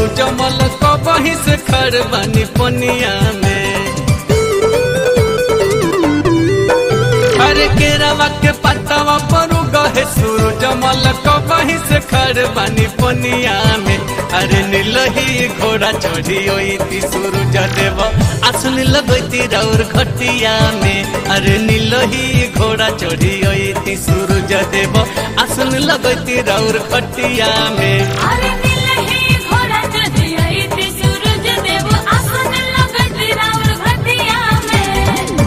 सूरज मल कबही से खड़ बानी पनिया में अरे केरावा के पत्तावा पर गहे सूरज मल कबही से खड़ बानी पनिया में अरे नीलही घोड़ा चढ़ी ओती सूरज देव आसन लगती राउर खटिया में अरे नीलही घोड़ा चढ़ी ओती सूरज देव आसन लगती राउर खटिया में अरे नीलही घोड़ा चढ़ी आईती सूरज देव आसन लगत राउर घटिया में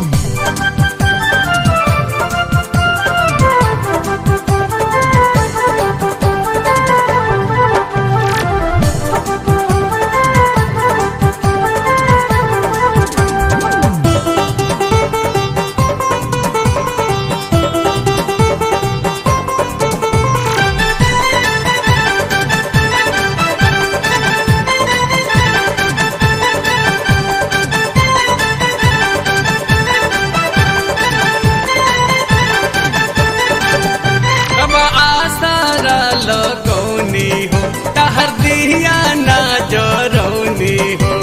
अब आसारा लगौनी हो तहर दिया ना जरौनी हो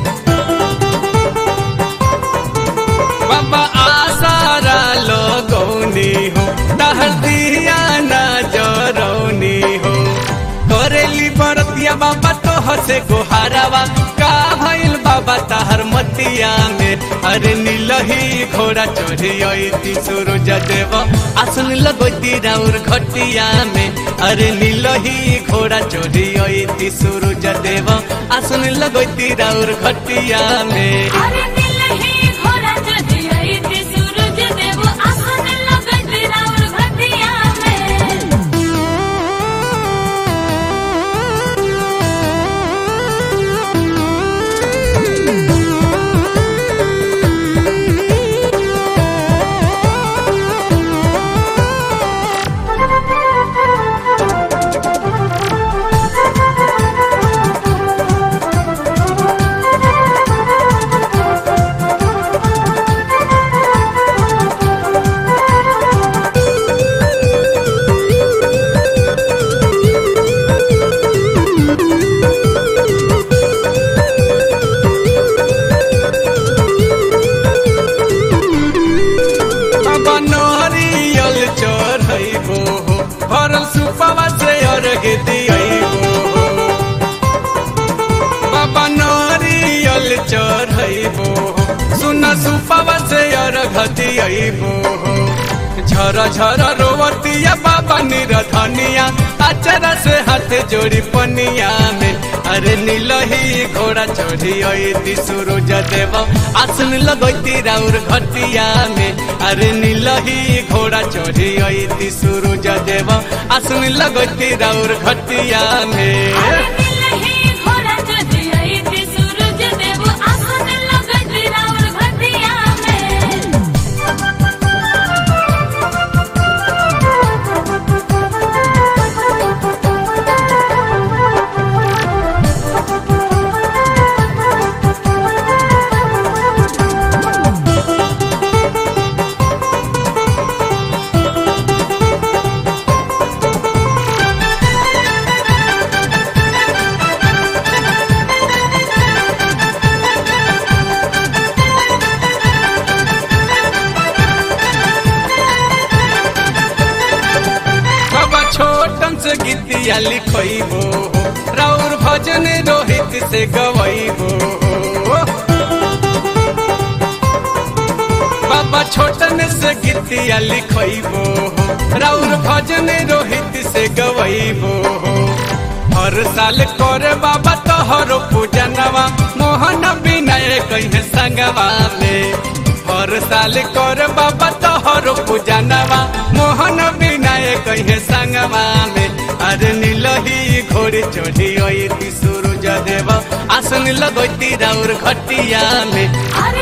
बाबा आसारा लगौनी हो तहर दिया ना जरौनी हो करेली बरतिया बाबा तो हसे गोहारावा का भइल बाबा तहर मतिया में अरे नीलही घोड़ा चढ़ी अती सूरज देव आसन लगती राउर घटिया में अरे नीलही घोड़ा चढ़ी अती सूरज देव आसन लगती राउर घटिया में अरे नीलही घोड़ा चढ़ी आईती सूरज देव आसन लगत राउर घटिया में बाबा नरियल चढ़ैबो हो भरल सुपवा से अर्घ दियैबो हो बाबा नरियल चढ़ैबो हो सुन सुपवा से अर्घ दियैबो हो झर झर रोवतिया बाबा निरधनिया अचरा से हाथ जोड़ी पनिया में अरे नीलही घोड़ा चढ़ी अती सूरज देव आसन लगती राउर घटिया में अरे नीलही घोड़ा चढ़ी अती सूरज देव आसन लगती राउर घटिया में अरे नीलही घोड़ा चढ़ी आईती सूरज देव आसन लगत राउर घटिया में बाबा छोटन से गीतिया लिखैबो राउर भजन रोहित से गवैबो बाबा छोटन से गीतिया लिखैबो राउर भजन रोहित से गवैबो हर साल करे बाबा तोहरो पूजनवा मोहन विनय कहे संगवा में हर साल कर बाबा तोहरो पूजनवा मोहन विनय कहे संगवा में अरे नीलही घोड़ी चढ़ी अती सूरज देव आसन लगती राउर घटिया में अरे